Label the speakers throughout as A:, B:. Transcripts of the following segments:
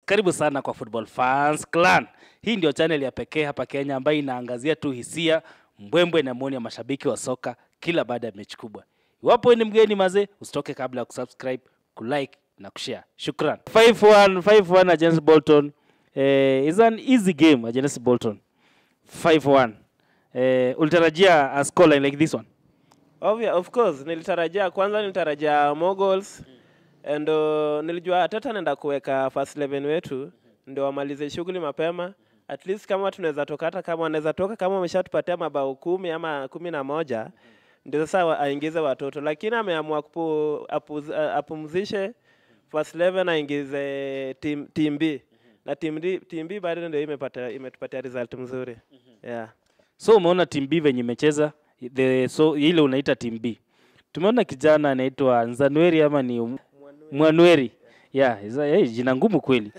A: Karibu sana kwa Football Fans Clan. Hii ndio channel ya pekee hapa Kenya ambayo inaangazia tu hisia, mbwembwe na maoni ya mashabiki wa soka kila baada ya mechi kubwa. Iwapo ni mgeni mazee, usitoke kabla ya kusubscribe, kulike na kushare. Shukran. 5-1 5-1 against Bolton. Eh, is an easy game against Bolton. 5-1. Eh, ulitarajia a scoreline like this one?
B: Obvia, of course nilitarajia kwanza nilitarajia more goals and uh, nilijua Arteta anaenda kuweka first 11 wetu ndio wamalize shughuli mapema at least kama tunaweza toka hata kama wanaweza toka kama wameshatupatia mabao kumi ama kumi na moja ndio sasa wa- aingize watoto lakini ameamua kupu- apuz- a- apumzishe first 11 aingize team, team B na team, D, team B bado ndio imepata imetupatia result mzuri yeah.
A: So umeona team B venye imecheza the so ile unaita team B. Tumeona kijana anaitwa Nzanweri ama ni Mwanweri. Yeah, is hey, jina ngumu kweli.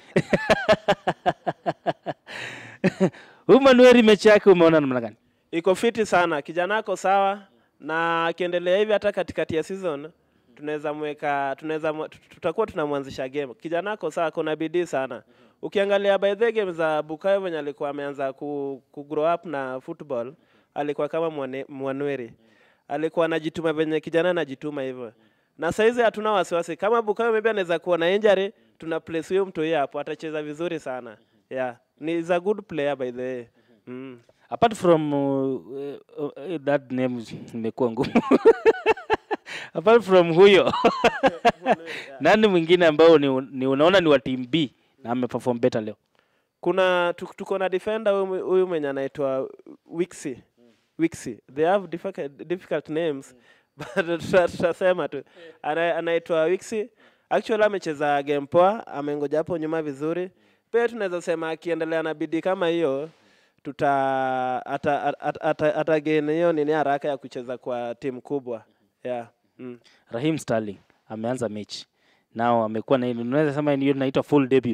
A: Huyu Mwanweri mechi yake umeona namna gani?
B: iko fiti sana kijana ako sawa na akiendelea hivi hata katikati ya season tunaweza mweka tunaweza mwe- tut- tutakuwa tunamwanzisha game kijana ako sawa kuna bidii sana ukiangalia by the game za Bukayo venye alikuwa ameanza ku, ku grow up na football alikuwa kama mwane- mwanweri alikuwa anajituma venye kijana anajituma hivyo na saizi hatuna wasiwasi kama Bukayo maybe anaweza kuwa na injury tuna place huyo mtu huyo hapo atacheza vizuri sana yeah ni is a good player by the way mm.
A: Apart from uh, uh, uh, that name imekuwa ngumu. Apart from huyo nani mwingine ambao ni, ni unaona ni wa team B na ameperform better leo?
B: kuna tu- tuko na defender huyu mwe- huyu mwenye anaitwa Wixi Wixi they have difficult, difficult names but tuta- tutasema tu Ana- anaitwa Wixi actually amecheza game poa amengoja hapo nyuma vizuri pia tunaweza sema akiendelea na bidii kama hiyo tuta ata, ata, ata, ata gain hiyo nini haraka ya kucheza kwa timu kubwa yeah mm.
A: Raheem Sterling ameanza mechi nao amekuwa na ile unaweza sema hiyo inaitwa full debut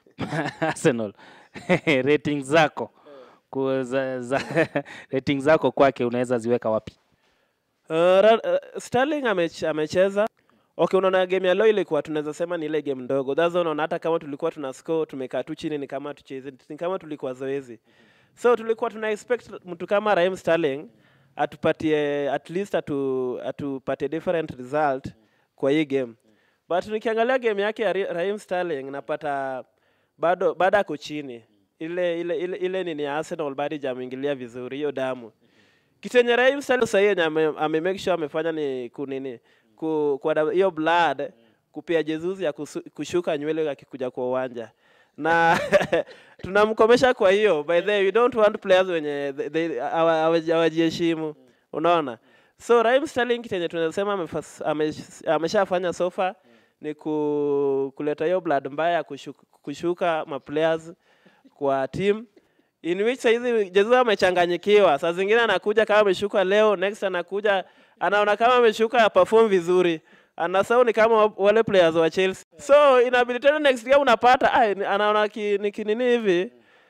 A: Arsenal rating zako kwa za, za, rating zako kwake unaweza ziweka wapi?
B: Uh, ra- uh, Sterling amech, amecheza okay, unaona game ya leo ilikuwa tunaweza sema ni ile game ndogo. That's why unaona hata kama tulikuwa tuna score tumekaa tu chini, ni kama tucheze, ni kama tulikuwa zoezi. So tulikuwa tuna expect mtu kama Raheem Sterling atupatie at least atu atupatie different result kwa hii game, but nikiangalia game yake ya Ra- Raheem Sterling napata bado bado ako chini ile ile ile, ile nini ya Arsenal bado hajamuingilia vizuri hiyo damu kitu yenye Raheem Sterling sahii yenye ame, ame make sure amefanya ni kunini ku, kwa da- hiyo blood kupia jezuzi ya kusu, kushuka nywele akikuja kwa uwanja na tunamkomesha kwa hiyo by the way, we don't want players wenye they- they- hawa- hawaji- hawajiheshimu unaona so Raheem Sterling kitu yenye tunasema amefas- ame- ameshafanya sofa ni ku, kuleta hiyo blood mbaya ya kushuka, kushuka maplayers kwa team in which saizi Jesus amechanganyikiwa. Saa zingine anakuja kama ameshuka leo, next anakuja anaona kama ameshuka perform vizuri, anasahau ni kama wa- wale players wa Chelsea. So inabidi tena next game unapata ah, ni- anaona ki, ni kinini hivi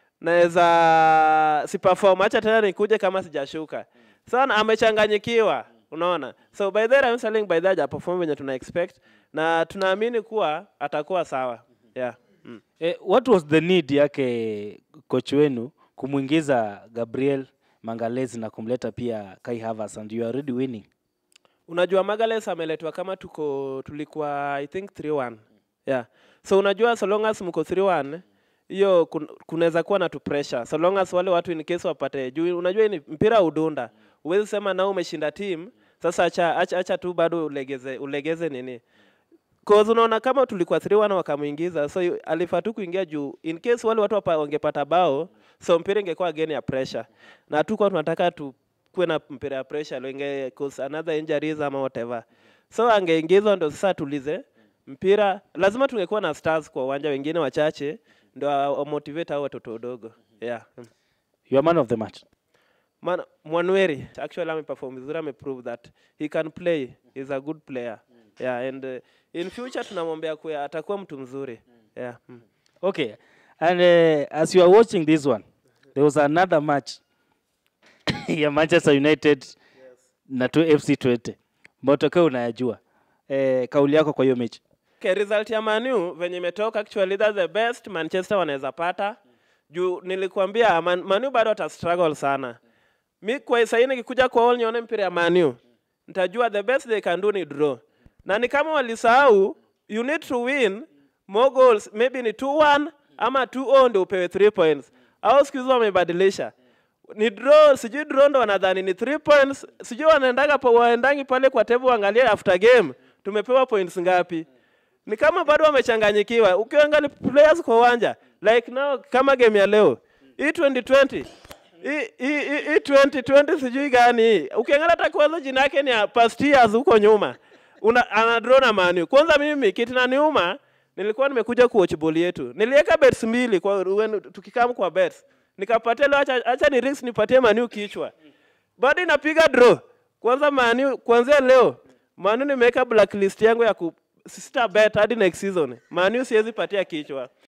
B: naweza si perform, acha tena nikuje kama sijashuka. Sana amechanganyikiwa, unaona. So by the way, I'm selling by the way, perform venye tuna expect na tunaamini kuwa atakuwa sawa. Yeah. Mm.
A: Eh, what was the need yake coach wenu kumwingiza Gabriel Mangalezi na kumleta pia Kai Havertz and you are already winning?
B: unajua Magales ameletwa kama tuko tulikuwa I think 3-1 yeah so unajua so long as mko 3-1 hiyo kun- kunaweza kuwa na tu pressure so long as wale watu in case wapate juu unajua hii ni mpira udunda uwezi sema nao umeshinda team sasa acha, acha, acha tu bado ulegeze ulegeze nini Cause unaona kama tulikuwa 3-1 wakamuingiza so yu- alifaa tu kuingia juu in case wale watu wapa, wangepata bao so mpira ingekuwa again ya pressure na tukuwa tunataka tukuwe na mpira ya pressure lenge cause another injuries ama whatever so angeingizwa ndo sasa tulize mpira lazima tungekuwa na stars kwa uwanja wengine wachache ndo wa- wa motivate hao watoto wadogo yeah
A: You are man of the match.
B: Man, Mwanweri actually ameperform vizuri ameprove that he can play is a good player yeah and uh, in future tunamwombea kuwa atakuwa mtu mzuri yeah mm.
A: Okay. And uh, as you are watching this one, there was another match ya Manchester United na tu FC Twente. Matokeo unayajua. Eh, kauli yako kwa hiyo mechi.
B: okay, result ya manu venye imetoka actually that's the best manchester wanaweza pata juu nilikuambia man, manu bado ata struggle sana mi kwa sahii nikikuja kwa all nione mpira ya manu nitajua the best they can do ni draw na ni kama walisahau you need to win more goals maybe ni 2-1 ama 2-0 ndio upewe 3 points au siku hizo wamebadilisha ni draw sijui draw ndo wanadhani ni 3 points sijui wanaendaga pa waendangi pale kwa table waangalie after game tumepewa points ngapi ni kama bado wamechanganyikiwa ukiangalia players kwa uwanja like now kama game ya leo hii 2020 hii hii hii- hii 2020 sijui gani hii ukiangalia hata kwanza jina yake ni ya past years huko nyuma una anadraw na manu kwanza mimi kitu naniuma nilikuwa nimekuja kuwatch ball yetu niliweka bets mbili kwa when tukikam kwa bets nikapatia leo acha, acha ni risks nipatie manu kichwa bado inapiga draw kwanza manu kuanzia leo manu nimeweka blacklist yangu ya ku sita bet hadi next season manu siwezi patia kichwa